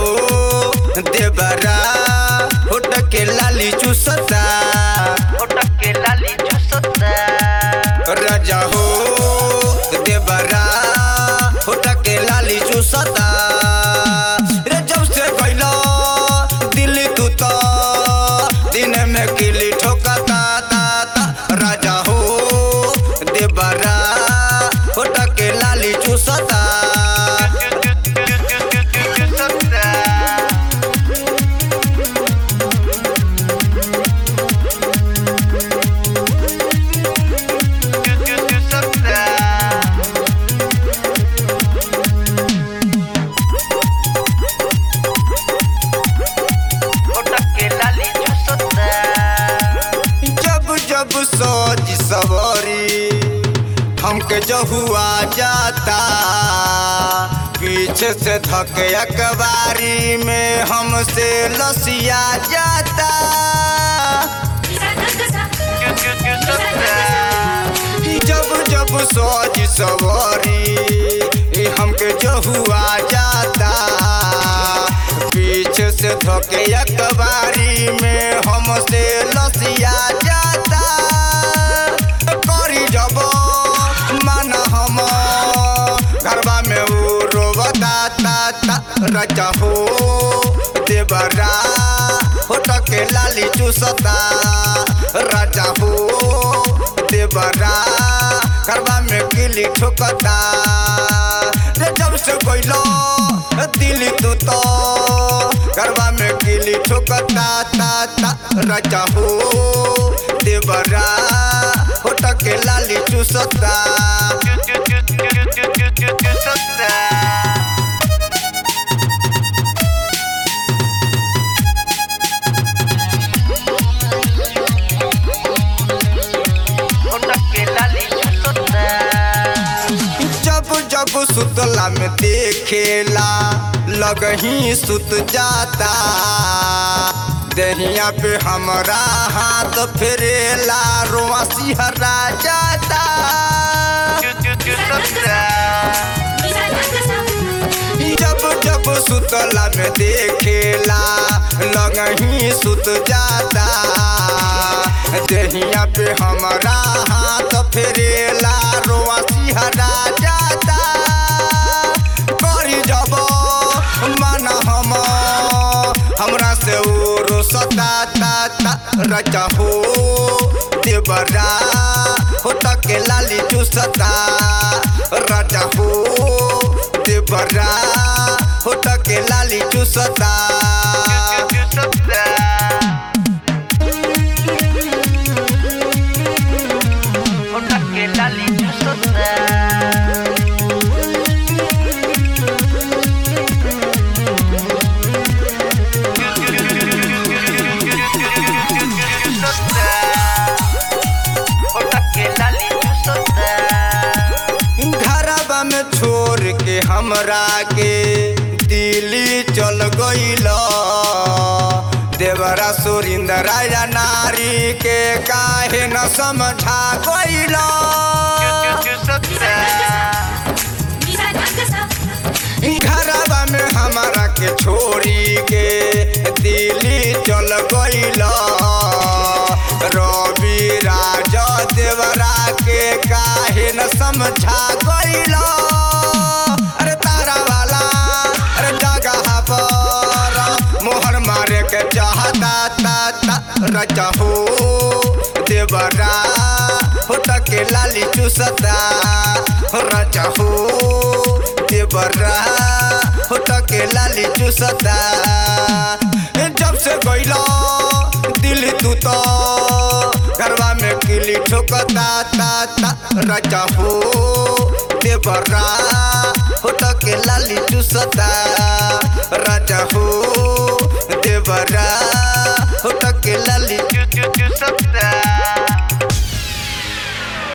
देवरा होट के लाली चूसता होट के लाली चूसता राजा हो देवरा होट के लाली चूसता रे जब से गइला दिल्ली तू तो दिन में किली ठोकता ता ता राजा हो देवरा होट के लाली चूसता जब जब सोच सवारी हमके जहुआ जाता पीछे से धके अखबारी में हमसे लसिया जाता जब जब सोच सवारी हमके जहुआ जाता पीछे से धके अखबारी में हमसे लसिया जाता करी जब माना हम घरबा में उ रोबता ता ता रचा हो देवरा होट के लाली चूसता राजा हो देवरा घरबा में किली ठोकता रे जब से गइलो दिल्ली तू तो घरबा में किली ठोकता ता ता राजा हो देवरा होट के लाली चूसता जब जब सुतला में देखेला लगही सुत जाता दहिया पे हमरा हाथ फेरेला रोआ सिहरा जाता जब जब सुतला में देखेला लगही सुत जाता दहिया पे हमरा हाथ फेरेला रोआ सिहरा जाता करी जब मन हम हमरा से उ रोसता ता ता रचा हो देवरा होट के लाली चूसता राजा हो देवरा होट के लाली चूसता लाली चूसता घरबा में छोड़ के हमरा के दिल्ली चल गइल देवरा सुरिंदर राजा नारी के काहे न समझा गइल घरबा में हमरा के छोड़ी के दिल्ली चल गइल रवि राजा देवरा के काहे न समझा गइल अरे तारा वाला अरे जगह पर मोहर मारे के चाहता ता ता रचा हो देवरा होट के लाली चूसता रचा हो देवरा होट के लाली चूसता जब से गइला दिल्ली तू तो घरवा में किली ठोकता ता ता रचा हो देवरा होट के लाली चूसता राजा हो देवरा होट